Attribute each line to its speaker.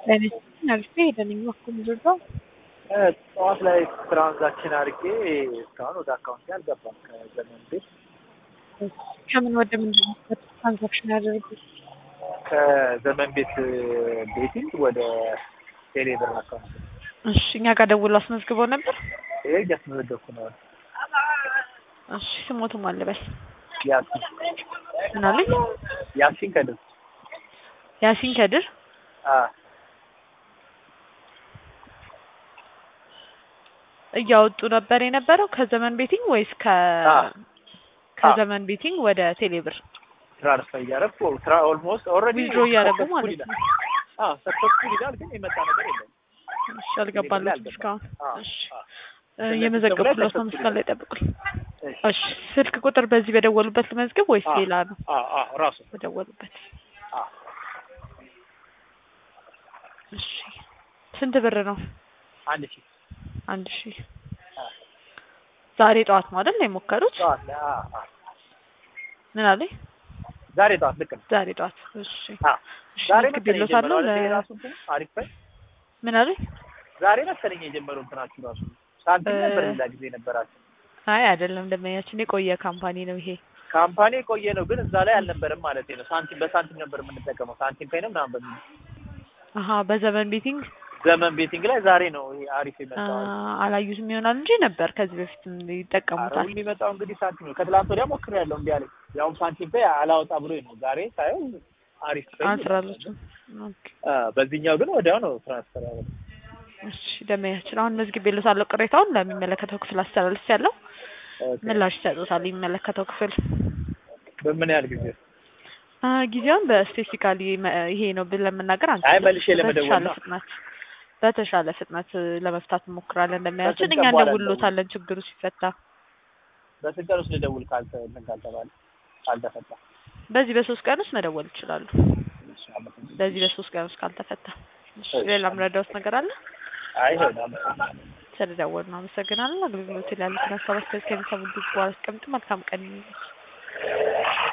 Speaker 1: አልፌ ሄደንኝ በኩል ልርዳው
Speaker 2: ጠዋት ላይ ትራንዛክሽን አድርጌ እስካሁን ወደ አካውንት አልገባም። ከዘመን ቤት
Speaker 1: ከምን ወደ ምንድን ነው ትራንዛክሽን ያደረጉት?
Speaker 2: ከዘመን ቤት ቤቲንግ ወደ ቴሌብር አካውንት
Speaker 1: እሺ እኛ ጋር ደውሎ አስመዝግበው ነበር።
Speaker 2: ይሄ እያስመዘገብኩ ነው።
Speaker 1: እሺ ስሞቱ ማን ልበል?
Speaker 2: ያሲን
Speaker 1: ምን አለኝ?
Speaker 2: ያሲን ከድር
Speaker 1: ያሲን ከድር
Speaker 2: አ
Speaker 1: እያወጡ ነበር የነበረው ከዘመን ቤቲንግ ወይስ ከ
Speaker 2: አዎ።
Speaker 1: ከዘመን ቤቲንግ ወደ ቴሌብር
Speaker 2: ትራንስፈር እያደረኩ ትራ ኦልሞስት ኦልሬዲ
Speaker 1: ዊዝድሮ እያደረጉ ማለት ነው?
Speaker 2: አዎ ሰክሰስፉል ይላል፣ ግን የመጣ ነገር የለም።
Speaker 1: እሺ አልገባለትም
Speaker 2: አልገባም።
Speaker 1: እስካሁን።
Speaker 2: አዎ፣
Speaker 1: እሺ
Speaker 2: አዎ።
Speaker 1: እ የመዘገብኩት ነው
Speaker 2: successful
Speaker 1: መስመር ላይ ጠብቁኝ።
Speaker 2: እሺ።
Speaker 1: እሺ ስልክ ቁጥር በዚህ በደወሉበት ልመዝግብ ወይስ
Speaker 2: አዎ።
Speaker 1: ሌላ ነው?
Speaker 2: አዎ፣ አዎ፣ ራሱ
Speaker 1: በደወሉበት
Speaker 2: አዎ።
Speaker 1: እሺ ስንት ብር ነው?
Speaker 2: አንድ ሺህ
Speaker 1: አንድ ሺህ
Speaker 2: አዎ።
Speaker 1: ዛሬ ጠዋት ነው አይደል የሞከሩት?
Speaker 2: ጠዋት ላይ አዎ፣ አዎ።
Speaker 1: ምን አለኝ?
Speaker 2: ዛሬ ጠዋት ልክ ነው።
Speaker 1: ዛሬ ጠዋት። እሺ
Speaker 2: አዎ።
Speaker 1: እሺ
Speaker 2: ዛሬ
Speaker 1: መዝግብ
Speaker 2: መሰለኝ
Speaker 1: ይሎታለሁ
Speaker 2: የጀመረው
Speaker 1: ለ
Speaker 2: አይደል? ራሱ እንትን አሪፍ ላይ
Speaker 1: ምን አለኝ?
Speaker 2: ዛሬ መሰለኝ የጀመረው እንትናችሁ ራሱ ሳንቲም ነበር
Speaker 1: እ-
Speaker 2: ሌላ ጊዜ ነበራችሁ።
Speaker 1: አይ አይደለም፣ ደንበኛችን የቆየ ካምፓኒ ነው ይሄ።
Speaker 2: ካምፓኒ የቆየ ነው፣ ግን እዛ ላይ አልነበረም ማለት ነው። ሳንቲም በሳንቲም ነበር የምንጠቀመው። ሳንቲም ፔይ ነው ምናምን በሚል
Speaker 1: አሀ በዘመን ቤቲንግ
Speaker 2: ዘመን ቤቲንግ ላይ ዛሬ ነው ይሄ አሪፍ
Speaker 1: አ፣
Speaker 2: የመጣው።
Speaker 1: አላዩትም ይሆናል እንጂ ነበር ከዚህ በፊትም
Speaker 2: ኧረ
Speaker 1: ይጠቀሙታል።
Speaker 2: ሁሉ የሚመጣው እንግዲህ ሳንቲም ነው። ከትላንት ወዲያ ሞክሬያለሁ እምቢ አለኝ። ያውም ሳንቲም ፔይ አላወጣ ብሎ ነው። ዛሬ ሳየው አሪፍ ፔይ
Speaker 1: አንስራለችም። ኦኬ
Speaker 2: አ፣ በዚህኛው ግን ወዲያው ነው ትራንስፈር ያደረገው።
Speaker 1: እሺ ደንበኛችን አሁን መዝግቤልዎታለሁ። ቅሬታውን ለሚመለከተው ክፍል አስተላልፍ ያለው
Speaker 2: ኦኬ።
Speaker 1: ምላሽ ይሰጡታል የሚመለከተው ክፍል።
Speaker 2: በምን ያህል ጊዜ?
Speaker 1: አ፣ ጊዜውን በስፔሲፊካሊ ይሄ ነው ብለን መናገር
Speaker 2: አይ
Speaker 1: አንችልም።
Speaker 2: መልሼ ለመደወል
Speaker 1: በተሻለ
Speaker 2: ነው።
Speaker 1: ፍጥነት በተሻለ ፍጥነት ለመፍታት እንሞክራለን። እንደሚያችን
Speaker 2: በስንት
Speaker 1: እኛ
Speaker 2: ቀን በኋላ
Speaker 1: እንደውሎታለን ችግሩ ሲፈታ።
Speaker 2: በስንት ቀን ውስጥ ልደውል ካልተ እንትን ካልተባለ ካልተፈታ?
Speaker 1: በዚህ በሶስት ቀን ውስጥ መደወል ይችላሉ።
Speaker 2: እሺ፣ አመሰግናለሁ።
Speaker 1: በዚህ በሶስት ቀን ውስጥ ካልተፈታ። እሺ
Speaker 2: እሺ።
Speaker 1: ሌላ ምረዳውስ ነገር አለ?
Speaker 2: አይ ሆነ አመሰግናለሁ።
Speaker 1: ስለደወሉ ነው። አመሰግናለሁ። አገልግሎት ላይ ያሉትን ሀሳብ አስተያየት ከሚሰሙ ድምጽ በኋላ አስቀምጡ። መልካም ቀን ይሁንላችሁ።